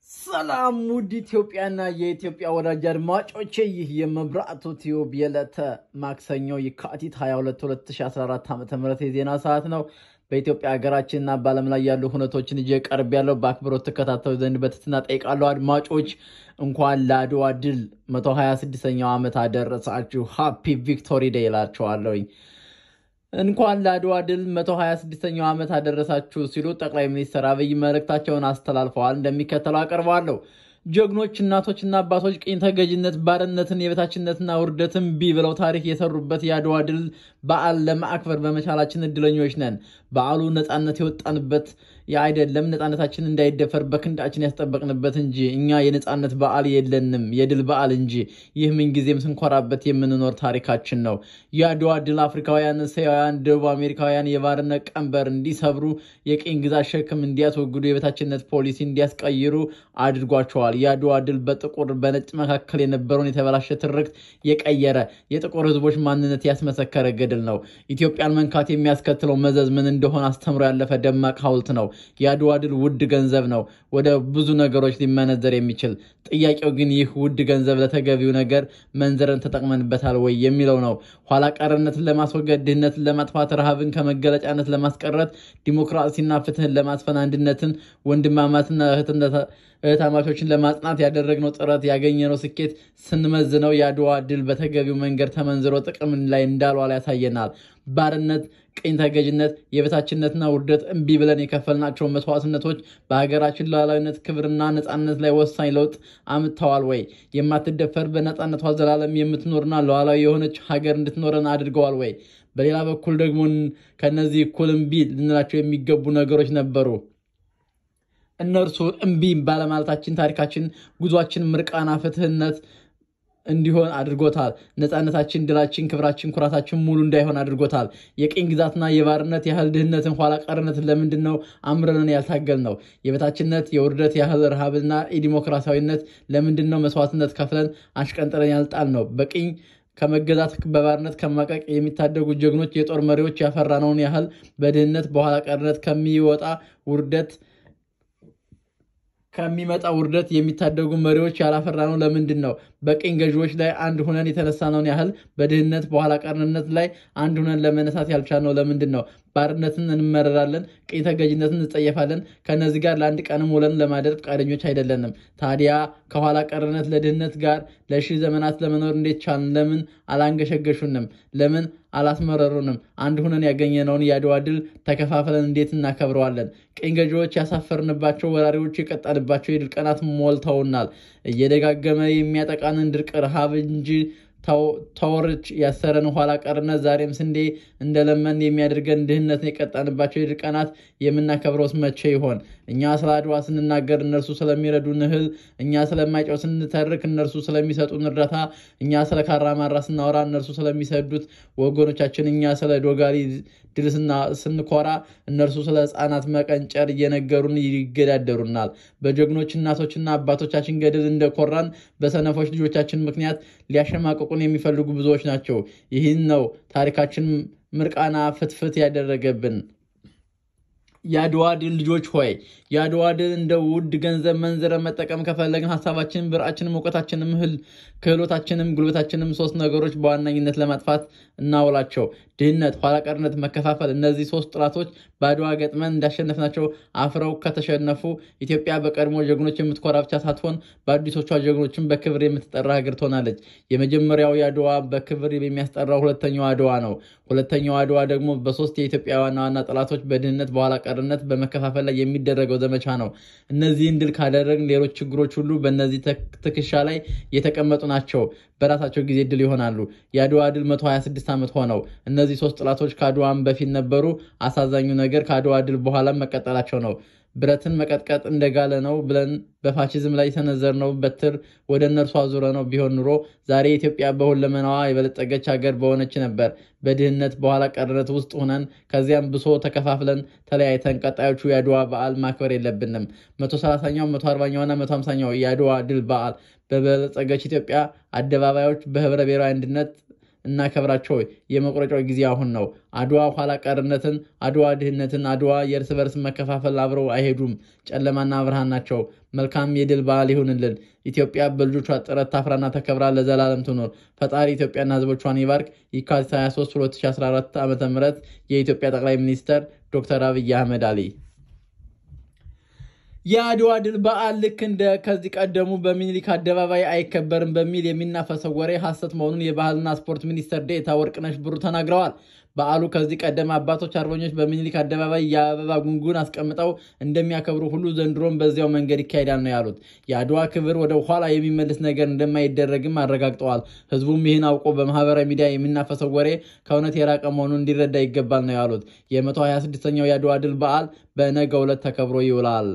ሰላም ውድ ኢትዮጵያና የኢትዮጵያ ወዳጅ አድማጮቼ ይህ የመብራቱ ቲዩብ የዕለተ ማክሰኞ የካቲት 22 2014 ዓ ም የዜና ሰዓት ነው። በኢትዮጵያ ሀገራችንና በዓለም ላይ ያሉ ሁነቶችን ይዤ ቀርብ ያለው በአክብሮት ተከታተሉ ዘንድ በትህትና ጠይቃለሁ። አድማጮች እንኳን ለአድዋ ድል 126ኛው ዓመት አደረሳችሁ። ሃፒ ቪክቶሪ ዴይ እላቸዋለሁኝ። እንኳን ለአድዋ ድል 126ኛው ዓመት አደረሳችሁ ሲሉ ጠቅላይ ሚኒስትር አብይ መልእክታቸውን አስተላልፈዋል። እንደሚከተለው አቀርባለሁ። ጀግኖች እናቶችና አባቶች ቅኝ ተገዥነት፣ ባርነትን፣ የበታችነትና ውርደትን ቢ ብለው ታሪክ የሰሩበት የአድዋ ድል በዓል ለማክበር በመቻላችን እድለኞች ነን። በዓሉ ነፃነት የወጣንበት አይደለም፣ ነፃነታችን እንዳይደፈር በክንዳችን ያስጠበቅንበት እንጂ እኛ የነፃነት በዓል የለንም፣ የድል በዓል እንጂ። ይህ ምንጊዜም ስንኮራበት የምንኖር ታሪካችን ነው። የአድዋ ድል አፍሪካውያን፣ እስያውያን፣ ደቡብ አሜሪካውያን የባርነት ቀንበር እንዲሰብሩ፣ የቅኝ ግዛት ሸክም እንዲያስወግዱ፣ የበታችነት ፖሊሲ እንዲያስቀይሩ አድርጓቸዋል። የአድዋ ድል በጥቁር በነጭ መካከል የነበረውን የተበላሸ ትርክት የቀየረ የጥቁር ሕዝቦች ማንነት ያስመሰከረ ገድል ነው። ኢትዮጵያን መንካት የሚያስከትለው መዘዝ ምን እንደሆነ አስተምሮ ያለፈ ደማቅ ሐውልት ነው። የአድዋ ድል ውድ ገንዘብ ነው፣ ወደ ብዙ ነገሮች ሊመነዘር የሚችል ጥያቄው ግን ይህ ውድ ገንዘብ ለተገቢው ነገር መንዘረን ተጠቅመንበታል ወይ የሚለው ነው። ኋላ ቀርነትን ለማስወገድ፣ ድህነትን ለማጥፋት፣ ረሃብን ከመገለጫነት ለማስቀረት፣ ዲሞክራሲና ፍትህን ለማስፈን፣ አንድነትን፣ ወንድማማትና እህታማቾችን ለማጽናት ያደረግነው ጥረት ያገኘነው ስኬት ስንመዝነው የአድዋ ድል በተገቢው መንገድ ተመንዝሮ ጥቅም ላይ እንዳልዋለ ያሳየናል። ባርነት፣ ቅኝ ተገዥነት፣ የበታችነትና ውርደት እምቢ ብለን የከፈልናቸው መስዋዕትነቶች በሀገራችን ሉዓላዊነት፣ ክብርና ነፃነት ላይ ወሳኝ ለውጥ አምጥተዋል ወይ? የማትደፈር በነፃነቷ ዘላለም የምትኖርና ሉዓላዊ የሆነች ሀገር እንድትኖረን አድርገዋል ወይ? በሌላ በኩል ደግሞ ከነዚህ እኩል እምቢ ልንላቸው የሚገቡ ነገሮች ነበሩ። እነርሱ እምቢ ባለማለታችን ታሪካችን፣ ጉዟችን ምርቃና ፍትህነት እንዲሆን አድርጎታል። ነፃነታችን፣ ድላችን፣ ክብራችን፣ ኩራታችን ሙሉ እንዳይሆን አድርጎታል። የቅኝ ግዛትና የባርነት ያህል ድህነትን፣ ኋላ ቀርነትን ለምንድን ነው አምረንን ያልታገል ነው? የበታችነት የውርደት ያህል ረሃብና የዲሞክራሲያዊነት ለምንድን ነው መስዋዕትነት ከፍለን አሽቀንጥረን ያልጣል ነው? በቅኝ ከመገዛት በባርነት ከማቀቅ የሚታደጉ ጀግኖች የጦር መሪዎች ያፈራነውን ያህል በድህነት በኋላ ቀርነት ከሚወጣ ውርደት ከሚመጣ ውርደት የሚታደጉ መሪዎች ያላፈራነው ለምንድን ነው? በቅኝ ገዢዎች ላይ አንድ ሁነን የተነሳነውን ያህል በድህነት በኋላ ቀርነት ላይ አንድ ሁነን ለመነሳት ያልቻልነው ለምንድን ነው? ባርነትን እንመረራለን፣ ቅኝ ተገዥነትን እንጸየፋለን። ከነዚህ ጋር ለአንድ ቀንም ውለን ለማደር ፈቃደኞች አይደለንም። ታዲያ ከኋላ ቀርነት ለድህነት ጋር ለሺህ ዘመናት ለመኖር እንዴት ቻልን? ለምን አላንገሸገሹንም? ለምን አላስመረሩንም? አንድ ሁነን ያገኘነውን የአድዋ ድል ተከፋፍለን እንዴት እናከብረዋለን? ቅኝ ገዢዎች ያሳፈርንባቸው፣ ወራሪዎች የቀጣንባቸው የድል ቀናት ሞልተውናል። እየደጋገመ የሚያጠቃንን ድርቅ፣ ረሃብ እንጂ ተወርች ያሰረን ኋላ ቀርነት ዛሬም ስንዴ እንደለመን የሚያደርገን ድህነትን የቀጣንባቸው የድል ቀናት የምናከብረውስ መቼ ይሆን? እኛ ስለ አድዋ ስንናገር እነርሱ ስለሚረዱን እህል፣ እኛ ስለማይጨው ስንተርክ እነርሱ ስለሚሰጡን እርዳታ፣ እኛ ስለ ካራማራ ስናወራ እነርሱ ስለሚሰዱት ወገኖቻችን፣ እኛ ስለ ዶጋሊ ድል ስንኮራ እነርሱ ስለ ሕፃናት መቀንጨር እየነገሩን ይገዳደሩናል። በጀግኖች እናቶችና አባቶቻችን ገድል እንደኮራን በሰነፎች ልጆቻችን ምክንያት ሊያሸማቅቁን የሚፈልጉ ብዙዎች ናቸው። ይህን ነው ታሪካችን ምርቃና ፍትፍት ያደረገብን። የአድዋ ድል ልጆች ሆይ የአድዋ ድል እንደ ውድ ገንዘብ መንዝረን መጠቀም ከፈለግን ሀሳባችንም፣ ብርአችንም፣ እውቀታችንም፣ እህል ክህሎታችንም፣ ጉልበታችንም ሶስት ነገሮች በዋናኝነት ለማጥፋት እናውላቸው። ድህነት፣ ኋላቀርነት፣ መከፋፈል። እነዚህ ሶስት ጥላቶች በአድዋ ገጥመን እንዳሸነፍናቸው አፍረው ከተሸነፉ ኢትዮጵያ በቀድሞ ጀግኖች የምትኮራ ብቻ ሳትሆን በአዲሶቿ ጀግኖችን በክብር የምትጠራ ሀገር ትሆናለች። የመጀመሪያው የአድዋ በክብር የሚያስጠራው ሁለተኛው አድዋ ነው። ሁለተኛው አድዋ ደግሞ በሶስት የኢትዮጵያ ዋና ዋና ጠላቶች በድህነት በኋላ ቀርነት በመከፋፈል ላይ የሚደረገው ዘመቻ ነው። እነዚህን ድል ካደረግን ሌሎች ችግሮች ሁሉ በእነዚህ ትከሻ ላይ የተቀመጡ ናቸው። በራሳቸው ጊዜ ድል ይሆናሉ። የአድዋ ድል 126 ዓመት ሆነው። እነዚህ ሶስት ጠላቶች ከአድዋም በፊት ነበሩ። አሳዛኙ ነገር ከአድዋ ድል በኋላም መቀጠላቸው ነው። ብረትን መቀጥቀጥ እንደጋለ ነው ብለን በፋሽዝም ላይ የሰነዘርነው በትር ወደ እነርሱ አዙረ ነው ቢሆን ኑሮ ዛሬ ኢትዮጵያ በሁለመናዋ የበለጸገች ሀገር በሆነች ነበር። በድህነት በኋላ ቀርነት ውስጥ ሆነን ከዚያም ብሶ ተከፋፍለን ተለያይተን ቀጣዮቹ የአድዋ በዓል ማክበር የለብንም። መቶ ሰላሳኛው መቶ አርባኛውና መቶ ሃምሳኛው የአድዋ ድል በዓል በበለጸገች ኢትዮጵያ አደባባዮች በህብረ ብሔራዊ አንድነት እናከብራቸው። የመቁረጫው ጊዜ አሁን ነው። አድዋ ኋላ ቀርነትን፣ አድዋ ድህነትን፣ አድዋ የእርስ በርስ መከፋፈል አብረው አይሄዱም። ጨለማና ብርሃን ናቸው። መልካም የድል በዓል ይሁንልን። ኢትዮጵያ በልጆቿ ጥረት ታፍራና ተከብራ ለዘላለም ትኖር። ፈጣሪ ኢትዮጵያና ሕዝቦቿን ይባርክ። የካቲት 23 2014 ዓ ም የኢትዮጵያ ጠቅላይ ሚኒስትር ዶክተር አብይ አህመድ አሊ የአድዋ ድል በዓል ልክ እንደ ከዚህ ቀደሙ በሚኒሊክ አደባባይ አይከበርም በሚል የሚናፈሰው ወሬ ሐሰት መሆኑን የባህልና ስፖርት ሚኒስትር ዴኤታ ወርቅነሽ ብሩ ተናግረዋል። በዓሉ ከዚህ ቀደም አባቶች አርበኞች በሚኒሊክ አደባባይ የአበባ ጉንጉን አስቀምጠው እንደሚያከብሩ ሁሉ ዘንድሮም በዚያው መንገድ ይካሄዳል ነው ያሉት። የአድዋ ክብር ወደ ኋላ የሚመልስ ነገር እንደማይደረግም አረጋግጠዋል። ህዝቡም ይህን አውቆ በማህበራዊ ሚዲያ የሚናፈሰው ወሬ ከእውነት የራቀ መሆኑን እንዲረዳ ይገባል ነው ያሉት። የ126ኛው የአድዋ ድል በዓል በነገው ዕለት ተከብሮ ይውላል።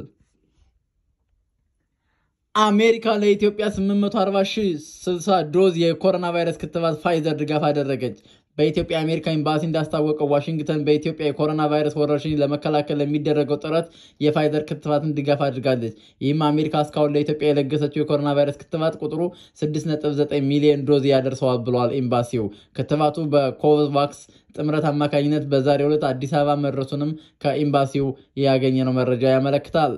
አሜሪካ ለኢትዮጵያ 840,060 ዶዝ የኮሮና ቫይረስ ክትባት ፋይዘር ድጋፍ አደረገች። በኢትዮጵያ የአሜሪካ ኤምባሲ እንዳስታወቀው ዋሽንግተን በኢትዮጵያ የኮሮና ቫይረስ ወረርሽኝ ለመከላከል ለሚደረገው ጥረት የፋይዘር ክትባትን ድጋፍ አድርጋለች። ይህም አሜሪካ እስካሁን ለኢትዮጵያ የለገሰችው የኮሮና ቫይረስ ክትባት ቁጥሩ 6.9 ሚሊዮን ዶዝ ያደርሰዋል ብሏል ኤምባሲው። ክትባቱ በኮቫክስ ጥምረት አማካኝነት በዛሬው ዕለት አዲስ አበባ መድረሱንም ከኤምባሲው ያገኘነው መረጃ ያመለክታል።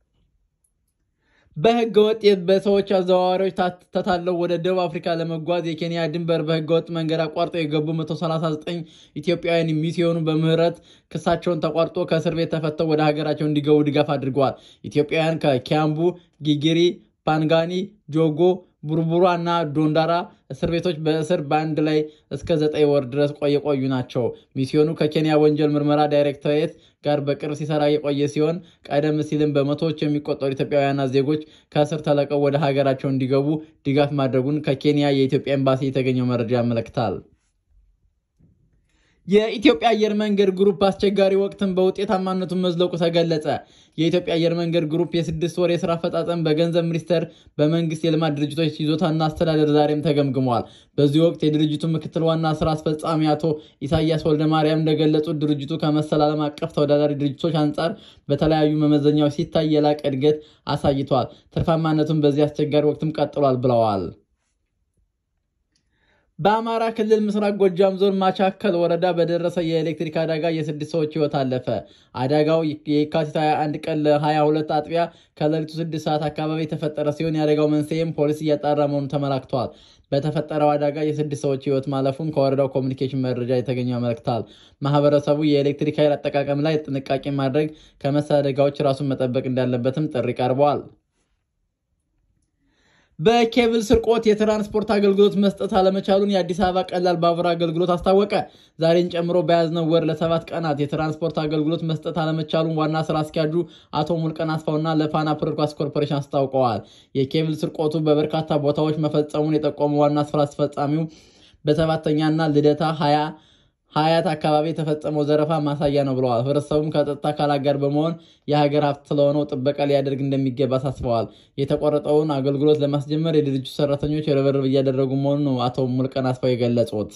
በህገ ወጥ በሰዎች አዘዋዋሪዎች ተታለው ወደ ደቡብ አፍሪካ ለመጓዝ የኬንያ ድንበር በህገ ወጥ መንገድ አቋርጠው የገቡ 139 ኢትዮጵያውያን ሚስዮኑ በምህረት ክሳቸውን ተቋርጦ ከእስር ቤት ተፈተው ወደ ሀገራቸው እንዲገቡ ድጋፍ አድርገዋል። ኢትዮጵያውያን ከኪያምቡ፣ ጊጊሪ፣ ፓንጋኒ፣ ጆጎ ቡርቡሯ እና ዶንዳራ እስር ቤቶች በእስር በአንድ ላይ እስከ ዘጠኝ ወር ድረስ የቆዩ ናቸው። ሚስዮኑ ከኬንያ ወንጀል ምርመራ ዳይሬክቶሬት ጋር በቅርብ ሲሰራ የቆየ ሲሆን ቀደም ሲልም በመቶዎች የሚቆጠሩ ኢትዮጵያውያንና ዜጎች ከእስር ተለቀው ወደ ሀገራቸው እንዲገቡ ድጋፍ ማድረጉን ከኬንያ የኢትዮጵያ ኤምባሲ የተገኘው መረጃ ያመለክታል። የኢትዮጵያ አየር መንገድ ግሩፕ አስቸጋሪ ወቅትን በውጤታማነቱ መዝለቁ ተገለጸ። የኢትዮጵያ አየር መንገድ ግሩፕ የስድስት ወር የስራ አፈጻጸም በገንዘብ ሚኒስቴር በመንግስት የልማት ድርጅቶች ይዞታና አስተዳደር ዛሬም ተገምግመዋል። በዚህ ወቅት የድርጅቱ ምክትል ዋና ስራ አስፈጻሚ አቶ ኢሳያስ ወልደማርያም እንደገለጹት ድርጅቱ ከመሰል ዓለም አቀፍ ተወዳዳሪ ድርጅቶች አንጻር በተለያዩ መመዘኛዎች ሲታይ የላቀ እድገት አሳይቷል። ትርፋማነቱን በዚህ አስቸጋሪ ወቅትም ቀጥሏል ብለዋል። በአማራ ክልል ምስራቅ ጎጃም ዞን ማቻከል ወረዳ በደረሰ የኤሌክትሪክ አደጋ የስድስት ሰዎች ህይወት አለፈ። አደጋው የካቲት 21 ቀን ለ22 አጥቢያ ከሌሊቱ 6 ሰዓት አካባቢ የተፈጠረ ሲሆን የአደጋው መንስኤም ፖሊስ እያጣራ መሆኑ ተመላክቷል። በተፈጠረው አደጋ የስድስት ሰዎች ህይወት ማለፉን ከወረዳው ኮሚኒኬሽን መረጃ የተገኘ ያመለክታል። ማህበረሰቡ የኤሌክትሪክ ኃይል አጠቃቀም ላይ ጥንቃቄ ማድረግ፣ ከመሰል አደጋዎች ራሱን መጠበቅ እንዳለበትም ጥሪ ቀርበዋል። በኬብል ስርቆት የትራንስፖርት አገልግሎት መስጠት አለመቻሉን የአዲስ አበባ ቀላል ባቡር አገልግሎት አስታወቀ። ዛሬን ጨምሮ በያዝነው ወር ለሰባት ቀናት የትራንስፖርት አገልግሎት መስጠት አለመቻሉን ዋና ስራ አስኪያጁ አቶ ሙልቀን አስፋውና ለፋና ፕሮድካስት ኮርፖሬሽን አስታውቀዋል። የኬብል ስርቆቱ በበርካታ ቦታዎች መፈጸሙን የጠቆመው ዋና ስራ አስፈጻሚው በሰባተኛና ልደታ ሀያ ሀያት አካባቢ የተፈጸመው ዘረፋ ማሳያ ነው ብለዋል። ህብረተሰቡም ከጸጥታ አካላት ጋር በመሆን የሀገር ሀብት ስለሆነው ጥበቃ ሊያደርግ እንደሚገባ አሳስበዋል። የተቆረጠውን አገልግሎት ለማስጀመር የድርጅቱ ሰራተኞች ርብርብ እያደረጉ መሆኑን ነው አቶ ሙልቀን አስፋው የገለጹት።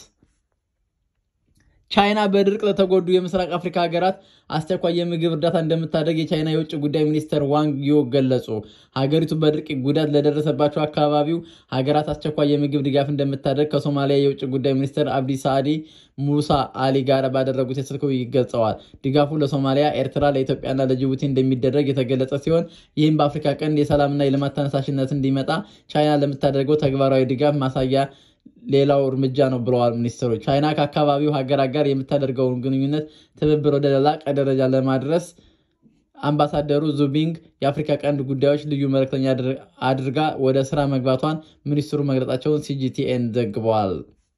ቻይና በድርቅ ለተጎዱ የምስራቅ አፍሪካ ሀገራት አስቸኳይ የምግብ እርዳታ እንደምታደርግ የቻይና የውጭ ጉዳይ ሚኒስትር ዋንግ ዮ ገለጹ። ሀገሪቱ በድርቅ ጉዳት ለደረሰባቸው አካባቢው ሀገራት አስቸኳይ የምግብ ድጋፍ እንደምታደርግ ከሶማሊያ የውጭ ጉዳይ ሚኒስትር አብዲ ሳዕዲ ሙሳ አሊ ጋር ባደረጉት የስልክ ውይይት ገልጸዋል። ድጋፉ ለሶማሊያ፣ ኤርትራ፣ ለኢትዮጵያና ለጅቡቲ እንደሚደረግ የተገለጸ ሲሆን ይህም በአፍሪካ ቀንድ የሰላምና የልማት ተነሳሽነት እንዲመጣ ቻይና ለምታደርገው ተግባራዊ ድጋፍ ማሳያ ሌላው እርምጃ ነው ብለዋል ሚኒስትሩ። ቻይና ከአካባቢው ሀገራት ጋር የምታደርገውን ግንኙነት ትብብር ወደ ላቀ ደረጃ ለማድረስ አምባሳደሩ ዙቢንግ የአፍሪካ ቀንድ ጉዳዮች ልዩ መልእክተኛ አድርጋ ወደ ስራ መግባቷን ሚኒስትሩ መግለጻቸውን ሲጂቲኤን ዘግበዋል።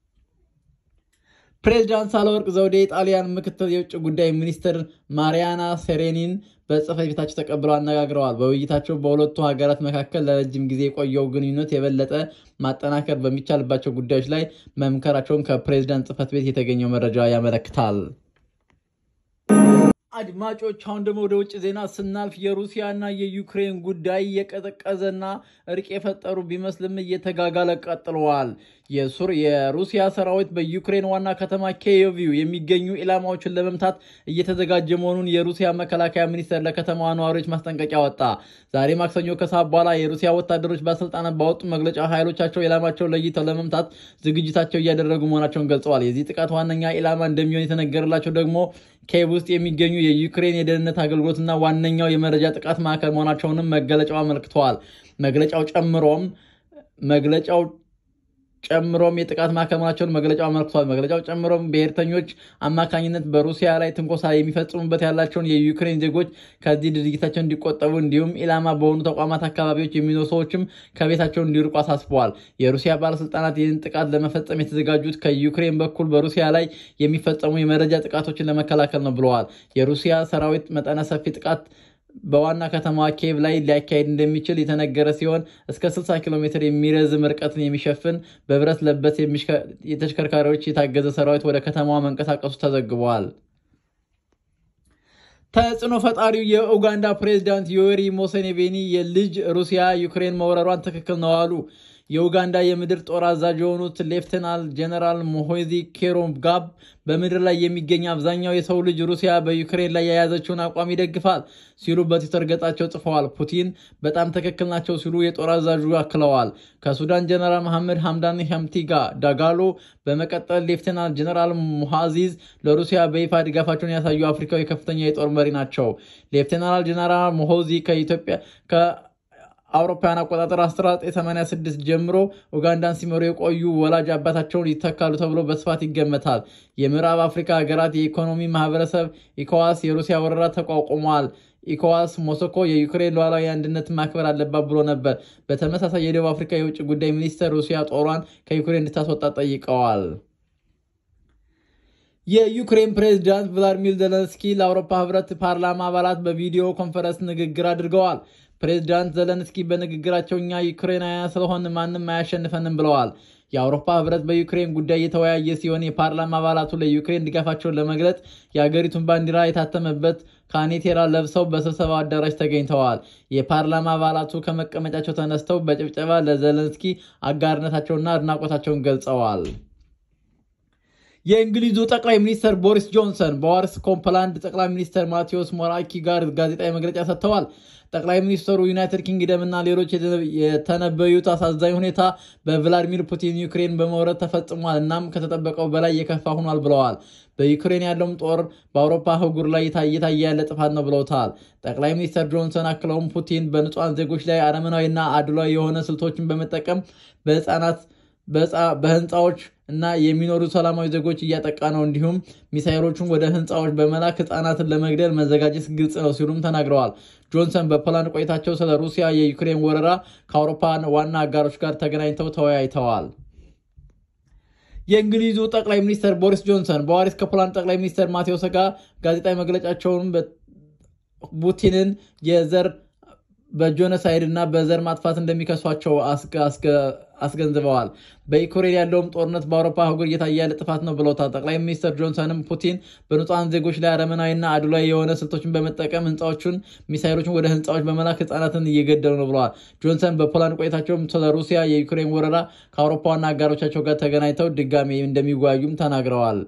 ፕሬዚዳንት ሳህለወርቅ ዘውዴ የጣሊያን ምክትል የውጭ ጉዳይ ሚኒስትር ማሪያና ሴሬኒን በጽህፈት ቤታቸው ተቀብለው አነጋግረዋል። በውይይታቸው በሁለቱ ሀገራት መካከል ለረጅም ጊዜ የቆየው ግንኙነት የበለጠ ማጠናከር በሚቻልባቸው ጉዳዮች ላይ መምከራቸውን ከፕሬዚዳንት ጽህፈት ቤት የተገኘው መረጃ ያመለክታል። አድማጮች አሁን ደግሞ ወደ ውጭ ዜና ስናልፍ የሩሲያና የዩክሬን ጉዳይ የቀዘቀዘና እርቅ የፈጠሩ ቢመስልም እየተጋጋለ ቀጥለዋል። የሩሲያ ሰራዊት በዩክሬን ዋና ከተማ ኪየቭ የሚገኙ ኢላማዎችን ለመምታት እየተዘጋጀ መሆኑን የሩሲያ መከላከያ ሚኒስቴር ለከተማዋ ነዋሪዎች ማስጠንቀቂያ ወጣ። ዛሬ ማክሰኞ ከሰዓት በኋላ የሩሲያ ወታደሮች ባለስልጣናት ባወጡ መግለጫ ኃይሎቻቸው ኢላማቸውን ለይተው ለመምታት ዝግጅታቸው እያደረጉ መሆናቸውን ገልጸዋል። የዚህ ጥቃት ዋነኛ ኢላማ እንደሚሆን የተነገረላቸው ደግሞ ኪየቭ ውስጥ የሚገኙ የዩክሬን የደህንነት አገልግሎትና ዋነኛው የመረጃ ጥቃት ማዕከል መሆናቸውንም መገለጫው አመልክተዋል። መግለጫው ጨምሮም መግለጫው ጨምሮም የጥቃት ማዕከል መሆናቸውን መግለጫው አመልክቷል። መግለጫው ጨምሮም ብሔርተኞች አማካኝነት በሩሲያ ላይ ትንኮሳ የሚፈጽሙበት ያላቸውን የዩክሬን ዜጎች ከዚህ ድርጊታቸው እንዲቆጠቡ እንዲሁም ኢላማ በሆኑ ተቋማት አካባቢዎች የሚኖሩ ሰዎችም ከቤታቸው እንዲርቁ አሳስበዋል። የሩሲያ ባለስልጣናት ይህን ጥቃት ለመፈጸም የተዘጋጁት ከዩክሬን በኩል በሩሲያ ላይ የሚፈጸሙ የመረጃ ጥቃቶችን ለመከላከል ነው ብለዋል። የሩሲያ ሰራዊት መጠነ ሰፊ ጥቃት በዋና ከተማዋ ኪየቭ ላይ ሊያካሄድ እንደሚችል የተነገረ ሲሆን እስከ 60 ኪሎ ሜትር የሚረዝም ርቀትን የሚሸፍን በብረት ለበስ የተሽከርካሪዎች የታገዘ ሰራዊት ወደ ከተማዋ መንቀሳቀሱ ተዘግበዋል። ተጽዕኖ ፈጣሪው የኡጋንዳ ፕሬዚዳንት ዮዌሪ ሙሴቬኒ የልጅ ሩሲያ ዩክሬን መውረሯን ትክክል ነው አሉ። የኡጋንዳ የምድር ጦር አዛዥ የሆኑት ሌፍተናል ጀነራል ሞሆዚ ኬሮጋብ በምድር ላይ የሚገኝ አብዛኛው የሰው ልጅ ሩሲያ በዩክሬን ላይ የያዘችውን አቋም ይደግፋል ሲሉ በትዊተር ገጻቸው ጽፈዋል። ፑቲን በጣም ትክክል ናቸው ሲሉ የጦር አዛዡ አክለዋል። ከሱዳን ጀነራል መሐመድ ሐምዳን ሐምቲጋ ዳጋሎ በመቀጠል ሌፍተናል ጀነራል ሙሃዚዝ ለሩሲያ በይፋ ድጋፋቸውን ያሳዩ አፍሪካዊ ከፍተኛ የጦር መሪ ናቸው። ሌፍተናል ጀነራል ሞሆዚ ከኢትዮጵያ አውሮፓውያን አቆጣጠር 1986 ጀምሮ ኡጋንዳን ሲመሩ የቆዩ ወላጅ አባታቸውን ይተካሉ ተብሎ በስፋት ይገመታል። የምዕራብ አፍሪካ ሀገራት የኢኮኖሚ ማህበረሰብ ኢኮዋስ የሩሲያ ወረራ ተቋቁሟል። ኢኮዋስ ሞስኮ የዩክሬን ሉዓላዊ አንድነትን ማክበር አለባት ብሎ ነበር። በተመሳሳይ የደቡብ አፍሪካ የውጭ ጉዳይ ሚኒስትር ሩሲያ ጦሯን ከዩክሬን እንድታስወጣ ጠይቀዋል። የዩክሬን ፕሬዝዳንት ቭላዲሚር ዘለንስኪ ለአውሮፓ ህብረት ፓርላማ አባላት በቪዲዮ ኮንፈረንስ ንግግር አድርገዋል። ፕሬዚዳንት ዘለንስኪ በንግግራቸው እኛ ዩክሬናውያን ስለሆን ማንም አያሸንፈንም ብለዋል። የአውሮፓ ህብረት በዩክሬን ጉዳይ የተወያየ ሲሆን የፓርላማ አባላቱ ለዩክሬን ድጋፋቸውን ለመግለጽ የአገሪቱን ባንዲራ የታተመበት ካኔቴራ ለብሰው በስብሰባው አዳራሽ ተገኝተዋል። የፓርላማ አባላቱ ከመቀመጫቸው ተነስተው በጭብጨባ ለዘለንስኪ አጋርነታቸውና አድናቆታቸውን ገልጸዋል። የእንግሊዙ ጠቅላይ ሚኒስትር ቦሪስ ጆንሰን በዋርስ ኮምፕላንድ ጠቅላይ ሚኒስትር ማቴዎስ ሞራኪ ጋር ጋዜጣዊ መግለጫ ሰጥተዋል። ጠቅላይ ሚኒስትሩ ዩናይትድ ኪንግደም እና ሌሎች የተነበዩት አሳዛኝ ሁኔታ በቭላዲሚር ፑቲን ዩክሬን በመውረድ ተፈጽሟል፣ እናም ከተጠበቀው በላይ የከፋ ሆኗል ብለዋል። በዩክሬን ያለውም ጦር በአውሮፓ አህጉር ላይ እየታየ ያለ ጥፋት ነው ብለውታል። ጠቅላይ ሚኒስትር ጆንሰን አክለውም ፑቲን በንጹሐን ዜጎች ላይ አረመናዊና አድሏዊ የሆነ ስልቶችን በመጠቀም በህፃናት በህንፃዎች እና የሚኖሩ ሰላማዊ ዜጎች እያጠቃ ነው፣ እንዲሁም ሚሳይሎቹን ወደ ህንፃዎች በመላክ ህፃናትን ለመግደል መዘጋጀት ግልጽ ነው ሲሉም ተናግረዋል። ጆንሰን በፖላንድ ቆይታቸው ስለ ሩሲያ የዩክሬን ወረራ ከአውሮፓ ዋና አጋሮች ጋር ተገናኝተው ተወያይተዋል። የእንግሊዙ ጠቅላይ ሚኒስትር ቦሪስ ጆንሰን በዋሪስ ከፖላንድ ጠቅላይ ሚኒስትር ማቴዎስ ጋር ጋዜጣዊ መግለጫቸውን ፑቲንን የዘር በጆኖሳይድ እና በዘር ማጥፋት እንደሚከሷቸው አስገንዝበዋል። በዩክሬን ያለውም ጦርነት በአውሮፓ አህጉር እየታየ ያለ ጥፋት ነው ብለውታል። ጠቅላይ ሚኒስትር ጆንሰንም ፑቲን በንጹሐን ዜጎች ላይ አረመናዊና አድሏዊ የሆነ ስልቶችን በመጠቀም ህንፃዎቹን፣ ሚሳይሎችን ወደ ህንፃዎች በመላክ ህፃናትን እየገደሉ ነው ብለዋል። ጆንሰን በፖላንድ ቆይታቸውም ስለ ሩሲያ የዩክሬን ወረራ ከአውሮፓ ዋና አጋሮቻቸው ጋር ተገናኝተው ድጋሚ እንደሚወያዩም ተናግረዋል።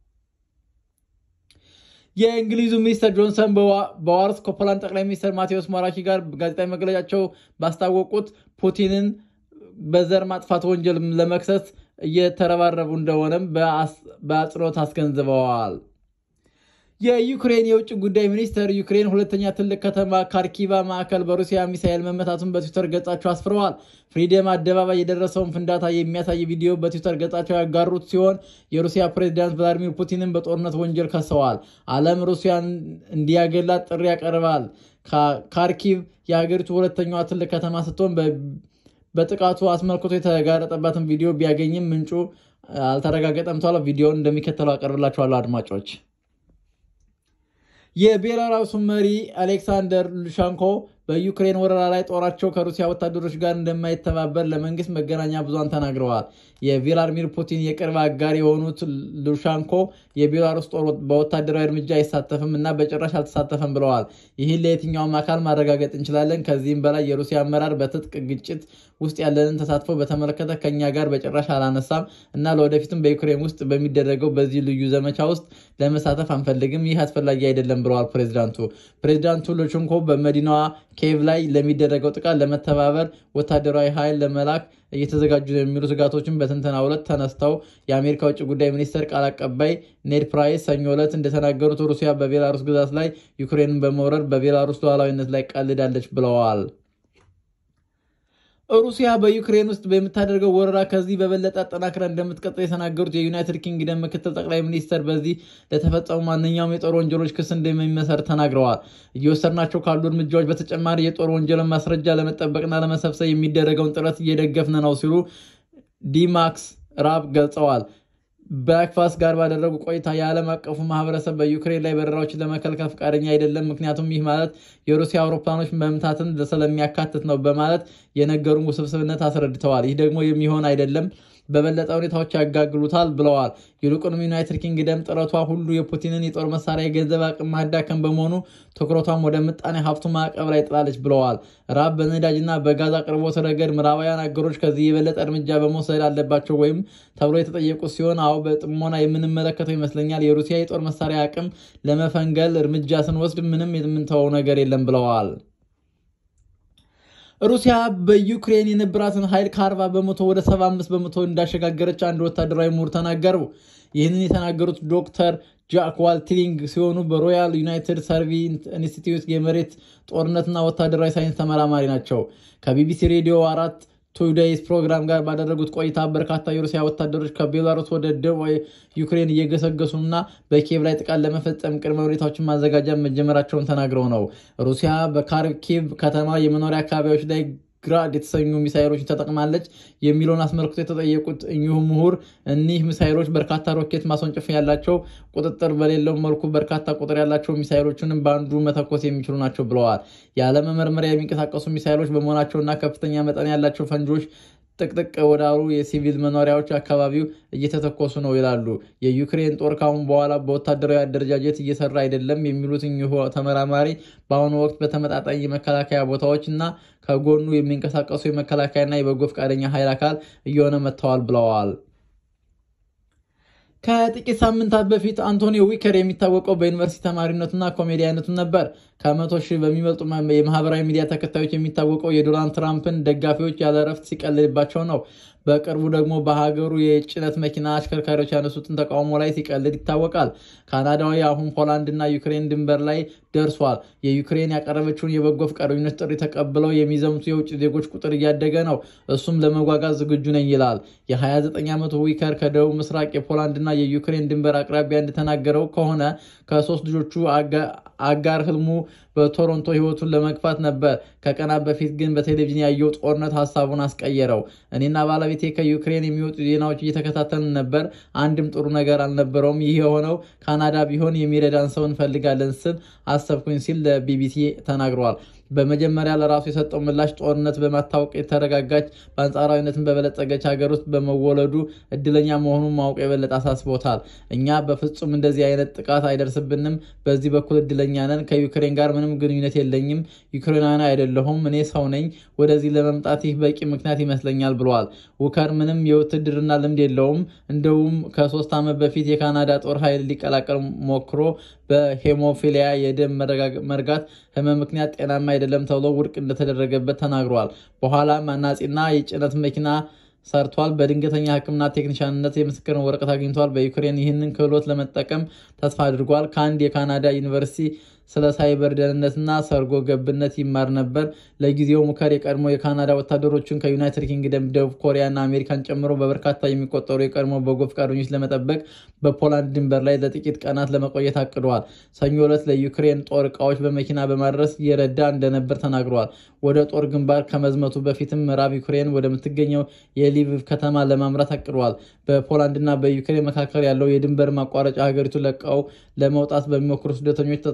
የእንግሊዙ ሚኒስትር ጆንሰን በዋርስ ከፖላንድ ጠቅላይ ሚኒስትር ማቴዎስ ሞራኪ ጋር ጋዜጣዊ መግለጫቸው ባስታወቁት ፑቲንን በዘር ማጥፋት ወንጀል ለመክሰስ እየተረባረቡ እንደሆነም በአጽንኦት አስገንዝበዋል። የዩክሬን የውጭ ጉዳይ ሚኒስትር ዩክሬን ሁለተኛ ትልቅ ከተማ ካርኪቫ ማዕከል በሩሲያ ሚሳኤል መመታቱን በትዊተር ገጻቸው አስፍረዋል። ፍሪደም አደባባይ የደረሰውን ፍንዳታ የሚያሳይ ቪዲዮ በትዊተር ገጻቸው ያጋሩት ሲሆን የሩሲያ ፕሬዚዳንት ቭላዲሚር ፑቲንን በጦርነት ወንጀል ከሰዋል። ዓለም ሩሲያን እንዲያገላት ጥሪ ያቀርባል። ካርኪቭ የሀገሪቱ ሁለተኛዋ ትልቅ ከተማ ስትሆን በጥቃቱ አስመልክቶ የተጋረጠባትን ቪዲዮ ቢያገኝም ምንጩ አልተረጋገጠም ተብሏል። ቪዲዮውን እንደሚከተለው አቀርብላችኋለሁ አድማጮች። የቤላሩሱ መሪ አሌክሳንደር ሉሻንኮ በዩክሬን ወረራ ላይ ጦራቸው ከሩሲያ ወታደሮች ጋር እንደማይተባበር ለመንግስት መገናኛ ብዙሃን ተናግረዋል። የቭላድሚር ፑቲን የቅርብ አጋር የሆኑት ሉሻንኮ የቤላሩስ ጦር በወታደራዊ እርምጃ አይሳተፍም እና በጭራሽ አልተሳተፈም ብለዋል። ይህን ለየትኛውም አካል ማረጋገጥ እንችላለን። ከዚህም በላይ የሩሲያ አመራር በትጥቅ ግጭት ውስጥ ያለንን ተሳትፎ በተመለከተ ከኛ ጋር በጭራሽ አላነሳም እና ለወደፊትም በዩክሬን ውስጥ በሚደረገው በዚህ ልዩ ዘመቻ ውስጥ ለመሳተፍ አንፈልግም። ይህ አስፈላጊ አይደለም ብለዋል ፕሬዚዳንቱ። ፕሬዚዳንቱ ሉሽንኮ በመዲናዋ ኬቭ ላይ ለሚደረገው ጥቃት ለመተባበር ወታደራዊ ኃይል ለመላክ እየተዘጋጁ ነው የሚሉ ስጋቶችን በትንተናው ዕለት ተነስተው የአሜሪካ ውጭ ጉዳይ ሚኒስቴር ቃል አቀባይ ኔድ ፕራይስ ሰኞ ዕለት እንደተናገሩት ሩሲያ በቤላሩስ ግዛት ላይ ዩክሬንን በመውረድ በቤላሩስ ሉዓላዊነት ላይ ቀልዳለች ብለዋል። ሩሲያ በዩክሬን ውስጥ በምታደርገው ወረራ ከዚህ በበለጠ አጠናክራ እንደምትቀጥል የተናገሩት የዩናይትድ ኪንግደም ምክትል ጠቅላይ ሚኒስተር በዚህ ለተፈጸሙ ማንኛውም የጦር ወንጀሎች ክስ እንደሚመሰር ተናግረዋል። እየወሰድናቸው ካሉ እርምጃዎች በተጨማሪ የጦር ወንጀልን ማስረጃ ለመጠበቅና ለመሰብሰብ የሚደረገውን ጥረት እየደገፍን ነው ሲሉ ዲማክስ ራብ ገልጸዋል። ብሬክፋስት ጋር ባደረጉ ቆይታ የዓለም አቀፉ ማህበረሰብ በዩክሬን ላይ በረራዎችን ለመከልከል ፈቃደኛ አይደለም፣ ምክንያቱም ይህ ማለት የሩሲያ አውሮፕላኖች መምታትን ስለሚያካትት ነው በማለት የነገሩን ውስብስብነት አስረድተዋል። ይህ ደግሞ የሚሆን አይደለም በበለጠ ሁኔታዎች ያጋግሉታል ብለዋል። ይልቁንም ዩናይትድ ኪንግደም ጥረቷ ሁሉ የፑቲንን የጦር መሳሪያ የገንዘብ አቅም ማዳከም በመሆኑ ትኩረቷም ወደ ምጣኔ ሀብቱ ማዕቀብ ላይ ጥላለች ብለዋል። ራብ በነዳጅና በጋዝ አቅርቦት ረገድ ምዕራባውያን አገሮች ከዚህ የበለጠ እርምጃ በመውሰድ አለባቸው ወይም ተብሎ የተጠየቁ ሲሆን አዎ በጥሞና የምንመለከተው ይመስለኛል። የሩሲያ የጦር መሳሪያ አቅም ለመፈንገል እርምጃ ስንወስድ ምንም የምንተወው ነገር የለም ብለዋል። ሩሲያ በዩክሬን የነበራትን ኃይል ከ40 በመቶ ወደ 75 በመቶ እንዳሸጋገረች አንድ ወታደራዊ ምሁር ተናገሩ። ይህንን የተናገሩት ዶክተር ጃክ ዋልቲሊንግ ሲሆኑ በሮያል ዩናይትድ ሰርቪ ኢንስቲትዩት የመሬት ጦርነትና ወታደራዊ ሳይንስ ተመራማሪ ናቸው። ከቢቢሲ ሬዲዮ አራት ቱዴይስ ፕሮግራም ጋር ባደረጉት ቆይታ በርካታ የሩሲያ ወታደሮች ከቤላሩስ ወደ ደቡብ ዩክሬን እየገሰገሱና በኪየቭ ላይ ጥቃት ለመፈጸም ቅድመ ሁኔታዎችን ማዘጋጃ መጀመራቸውን ተናግረው ነው። ሩሲያ በካርኪቭ ከተማ የመኖሪያ አካባቢዎች ላይ ግራድ የተሰኙ ሚሳይሎችን ተጠቅማለች የሚለውን አስመልክቶ የተጠየቁት እኚሁ ምሁር እኒህ ሚሳይሎች በርካታ ሮኬት ማስወንጨፍ ያላቸው ቁጥጥር በሌለው መልኩ በርካታ ቁጥር ያላቸው ሚሳይሎችንም በአንዱ መተኮስ የሚችሉ ናቸው ብለዋል። ያለመመርመሪያ የሚንቀሳቀሱ ሚሳይሎች በመሆናቸውና ከፍተኛ መጠን ያላቸው ፈንጂዎች ጥቅጥቅ ወዳሉ የሲቪል መኖሪያዎች አካባቢው እየተተኮሱ ነው ይላሉ። የዩክሬን ጦር ካሁን በኋላ በወታደራዊ አደረጃጀት እየሰራ አይደለም የሚሉት እኚሁ ተመራማሪ በአሁኑ ወቅት በተመጣጣኝ የመከላከያ ቦታዎች እና ከጎኑ የሚንቀሳቀሱ የመከላከያና የበጎ ፈቃደኛ ኃይል አካል እየሆነ መጥተዋል ብለዋል። ከጥቂት ሳምንታት በፊት አንቶኒ ዊከር የሚታወቀው በዩኒቨርሲቲ ተማሪነቱና ኮሜዲያነቱ ነበር። ከመቶ ሺህ በሚበልጡ የማህበራዊ ሚዲያ ተከታዮች የሚታወቀው የዶናልድ ትራምፕን ደጋፊዎች ያለ እረፍት ሲቀልድባቸው ነው። በቅርቡ ደግሞ በሀገሩ የጭነት መኪና አሽከርካሪዎች ያነሱትን ተቃውሞ ላይ ሲቀልድ ይታወቃል። ካናዳዊ አሁን ፖላንድና ዩክሬን ድንበር ላይ ደርሷል። የዩክሬን ያቀረበችውን የበጎ ፈቃደኞች ጥሪ ተቀብለው የሚዘምቱ የውጭ ዜጎች ቁጥር እያደገ ነው። እሱም ለመጓጓዝ ዝግጁ ነኝ ይላል። የ29 ዓመቱ ዊከር ከደቡብ ምስራቅ የፖላንድና የዩክሬን ድንበር አቅራቢያ እንደተናገረው ከሆነ ከሶስት ልጆቹ አጋር ህልሙ በቶሮንቶ ህይወቱን ለመግፋት ነበር። ከቀናት በፊት ግን በቴሌቪዥን ያየው ጦርነት ሀሳቡን አስቀየረው። እኔና ባለቤቴ ከዩክሬን የሚወጡ ዜናዎች እየተከታተልን ነበር። አንድም ጥሩ ነገር አልነበረውም። ይህ የሆነው ካናዳ ቢሆን የሚረዳን ሰው እንፈልጋለን ስል አሰብኩኝ ሲል ለቢቢሲ ተናግረዋል። በመጀመሪያ ለራሱ የሰጠው ምላሽ ጦርነት በማታወቅ የተረጋጋች በአንጻራዊነትን በበለጸገች ሀገር ውስጥ በመወለዱ እድለኛ መሆኑን ማወቅ የበለጠ አሳስቦታል። እኛ በፍጹም እንደዚህ አይነት ጥቃት አይደርስብንም። በዚህ በኩል እድለኛ ነን። ከዩክሬን ጋር ምንም ግንኙነት የለኝም። ዩክሬናዊ አይደለሁም። እኔ ሰው ነኝ። ወደዚህ ለመምጣት ይህ በቂ ምክንያት ይመስለኛል ብለዋል። ውከር ምንም የውትድርና ልምድ የለውም። እንደውም ከሶስት ዓመት በፊት የካናዳ ጦር ኃይል ሊቀላቀል ሞክሮ በሄሞፊሊያ የደም መርጋት ህመም ምክንያት ጤናማ አይደለም ተብሎ ውድቅ እንደተደረገበት ተናግሯል። በኋላም አናጺና የጭነት መኪና ሰርቷል። በድንገተኛ ሕክምና ቴክኒሻንነት የምስክርን ወረቀት አግኝቷል። በዩክሬን ይህንን ክህሎት ለመጠቀም ተስፋ አድርጓል። ከአንድ የካናዳ ዩኒቨርሲቲ ስለ ሳይበር ደህንነትና ሰርጎ ገብነት ይማር ነበር። ለጊዜው ሙከር የቀድሞ የካናዳ ወታደሮችን ከዩናይትድ ኪንግደም፣ ደቡብ ኮሪያና አሜሪካን ጨምሮ በበርካታ የሚቆጠሩ የቀድሞ በጎ ፈቃደኞች ለመጠበቅ በፖላንድ ድንበር ላይ ለጥቂት ቀናት ለመቆየት አቅደዋል። ሰኞ ዕለት ለዩክሬን ጦር እቃዎች በመኪና በማድረስ እየረዳ እንደነበር ተናግረዋል። ወደ ጦር ግንባር ከመዝመቱ በፊትም ምዕራብ ዩክሬን ወደምትገኘው የሊቪቭ ከተማ ለማምራት አቅደዋል። በፖላንድና በዩክሬን መካከል ያለው የድንበር ማቋረጫ ሀገሪቱ ለቀው ለመውጣት በሚሞክሩ ስደተኞች ተጠቅጥቀዋል።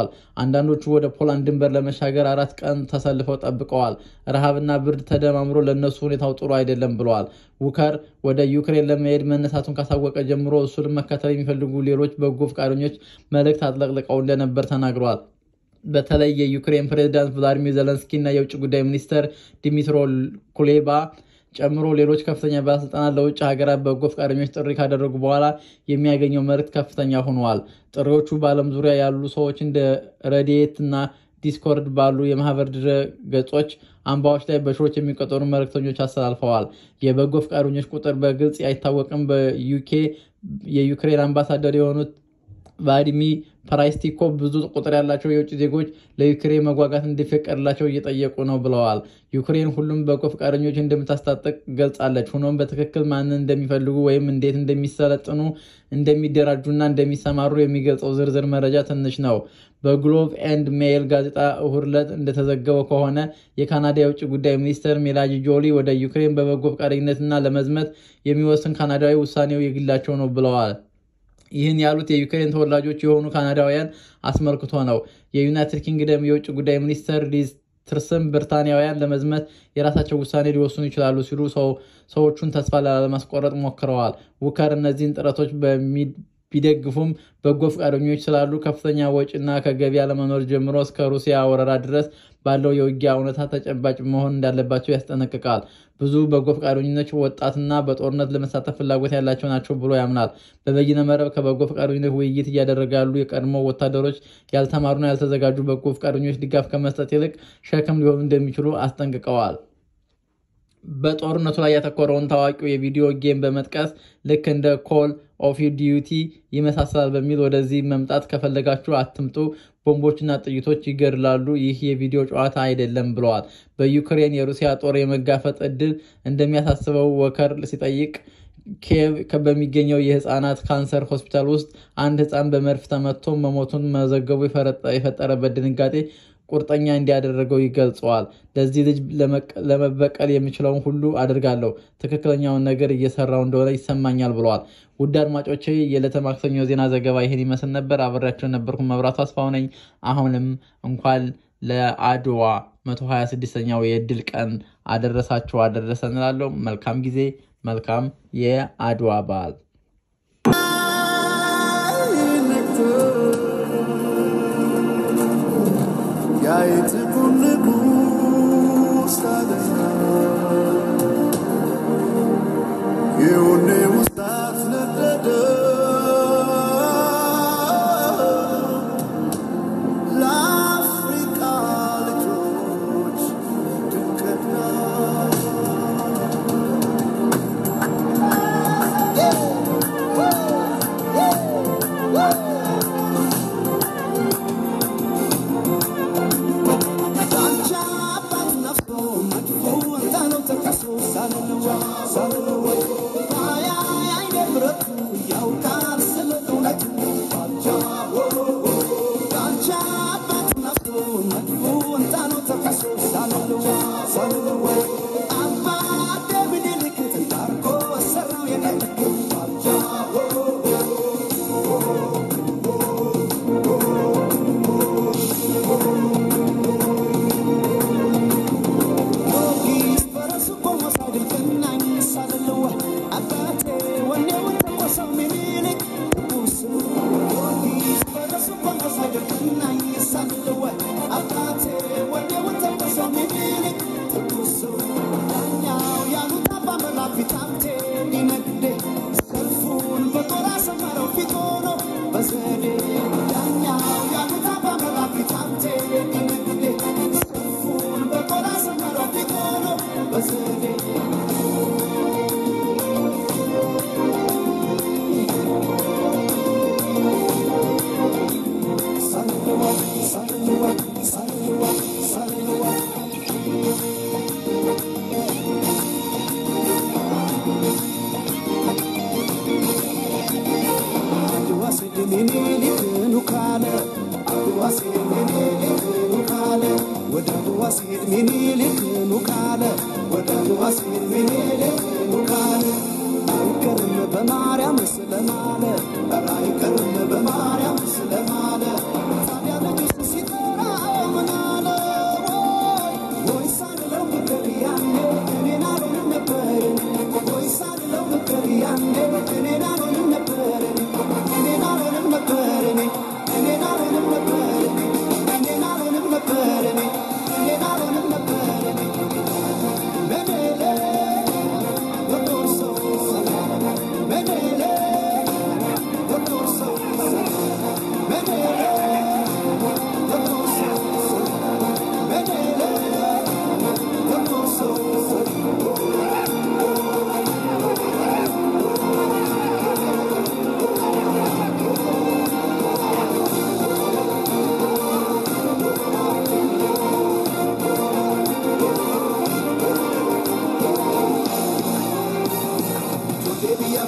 ተናግረዋል። አንዳንዶቹ ወደ ፖላንድ ድንበር ለመሻገር አራት ቀን ተሰልፈው ጠብቀዋል። ረሃብና ብርድ ተደማምሮ ለእነሱ ሁኔታው ጥሩ አይደለም ብለዋል። ውከር ወደ ዩክሬን ለመሄድ መነሳቱን ካሳወቀ ጀምሮ እሱን መከተል የሚፈልጉ ሌሎች በጎ ፈቃደኞች መልእክት አጥለቅልቀው እንደነበር ተናግረዋል። በተለይ የዩክሬን ፕሬዚዳንት ቭላዲሚር ዘለንስኪ እና የውጭ ጉዳይ ሚኒስተር ዲሚትሮ ኩሌባ ጨምሮ ሌሎች ከፍተኛ ባለስልጣናት ለውጭ ሀገራት በጎ ፈቃደኞች ጥሪ ካደረጉ በኋላ የሚያገኘው መልእክት ከፍተኛ ሆነዋል። ጥሪዎቹ በዓለም ዙሪያ ያሉ ሰዎች እንደ ረድኤት እና ዲስኮርድ ባሉ የማህበር ድረ ገጾች አምባዎች ላይ በሺዎች የሚቆጠሩ መልእክተኞች አስተላልፈዋል። የበጎ ፈቃደኞች ቁጥር በግልጽ አይታወቅም። በዩኬ የዩክሬን አምባሳደር የሆኑት ቫዲሚ ፓራይስቲኮ ብዙ ቁጥር ያላቸው የውጭ ዜጎች ለዩክሬን መጓጓት እንዲፈቀድላቸው እየጠየቁ ነው ብለዋል። ዩክሬን ሁሉም በጎ ፈቃደኞች እንደምታስታጥቅ ገልጻለች። ሆኖም በትክክል ማንን እንደሚፈልጉ ወይም እንዴት እንደሚሰለጥኑ፣ እንደሚደራጁና እንደሚሰማሩ የሚገልጸው ዝርዝር መረጃ ትንሽ ነው። በግሎቭ ኤንድ ሜይል ጋዜጣ እሁድ ዕለት እንደተዘገበው ከሆነ የካናዳ የውጭ ጉዳይ ሚኒስትር ሜላኒ ጆሊ ወደ ዩክሬን በበጎ ፈቃደኝነትና ለመዝመት የሚወስን ካናዳዊ ውሳኔው የግላቸው ነው ብለዋል። ይህን ያሉት የዩክሬን ተወላጆች የሆኑ ካናዳውያን አስመልክቶ ነው። የዩናይትድ ኪንግደም የውጭ ጉዳይ ሚኒስትር ሊዝ ትርስም ብሪታንያውያን ለመዝመት የራሳቸው ውሳኔ ሊወስኑ ይችላሉ ሲሉ ሰዎቹን ተስፋ ላለማስቆረጥ ሞክረዋል። ውከር እነዚህን ጥረቶች ቢደግፉም በጎ ፈቃደኞች ስላሉ ከፍተኛ ወጪና ከገበያ ለመኖር ጀምሮ እስከ ሩሲያ ወረራ ድረስ ባለው የውጊያ እውነታ ተጨባጭ መሆን እንዳለባቸው ያስጠነቅቃል። ብዙ በጎ ፈቃደኞች ወጣትና በጦርነት ለመሳተፍ ፍላጎት ያላቸው ናቸው ብሎ ያምናል። በበይነ መረብ ከበጎ ፈቃደኞች ውይይት እያደረገ ያሉ የቀድሞ ወታደሮች ያልተማሩና ያልተዘጋጁ በጎ ፈቃደኞች ድጋፍ ከመስጠት ይልቅ ሸክም ሊሆኑ እንደሚችሉ አስጠንቅቀዋል። በጦርነቱ ላይ ያተኮረውን ታዋቂው የቪዲዮ ጌም በመጥቀስ ልክ እንደ ኮል ኦፍ ዲዩቲ ይመሳሰላል በሚል ወደዚህ መምጣት ከፈለጋችሁ አትምጡ፣ ቦምቦችና ጥይቶች ይገድላሉ፣ ይህ የቪዲዮ ጨዋታ አይደለም ብለዋል። በዩክሬን የሩሲያ ጦር የመጋፈጥ እድል እንደሚያሳስበው ወከር ሲጠይቅ ኪየቭ በሚገኘው የህፃናት ካንሰር ሆስፒታል ውስጥ አንድ ህፃን በመድፍ ተመቶ መሞቱን መዘገቡ የፈጠረበት ድንጋጤ ቁርጠኛ እንዲያደረገው ይገልጸዋል። ለዚህ ልጅ ለመበቀል የምችለውን ሁሉ አድርጋለሁ፣ ትክክለኛውን ነገር እየሰራው እንደሆነ ይሰማኛል ብለዋል። ውድ አድማጮቼ የዕለተ ማክሰኞ ዜና ዘገባ ይህን ይመስል ነበር። አብሬያቸው የነበርኩ መብራቱ አስፋው ነኝ። አሁንም እንኳን ለአድዋ 126ኛው የድል ቀን አደረሳችሁ አደረሰ እንላለሁ። መልካም ጊዜ፣ መልካም የአድዋ በዓል። በማርያም ስለማለ አይቀርም በማርያም ስለማለ ታዲያ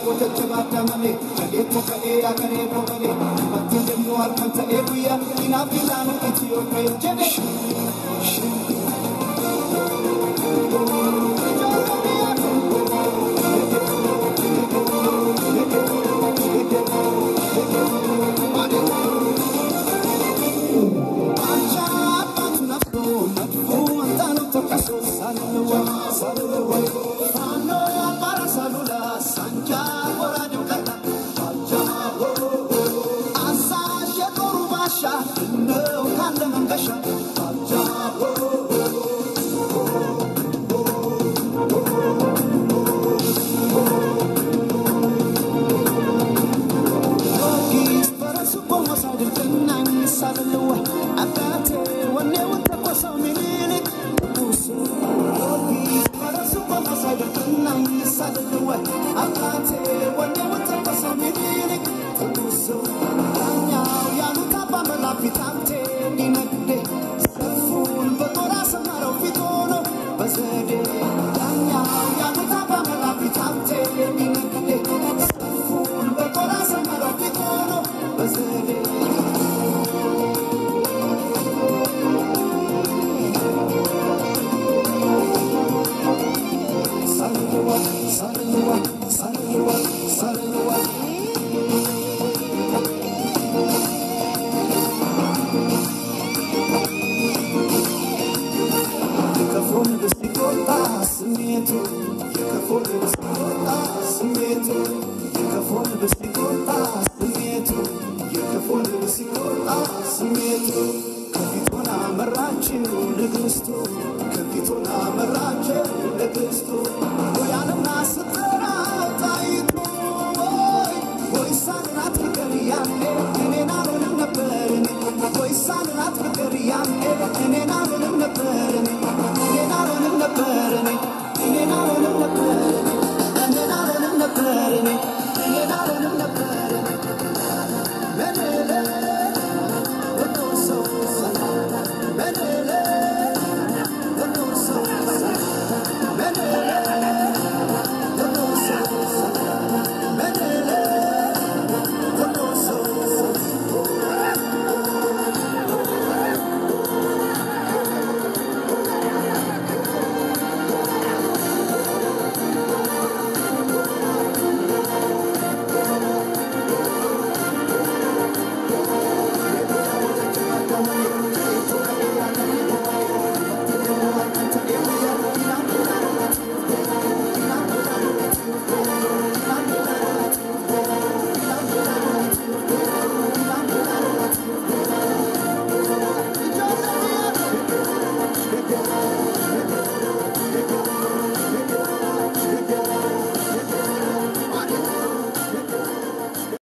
ከፊቱን አመራችው ንግስቱ ከፊቱን አመ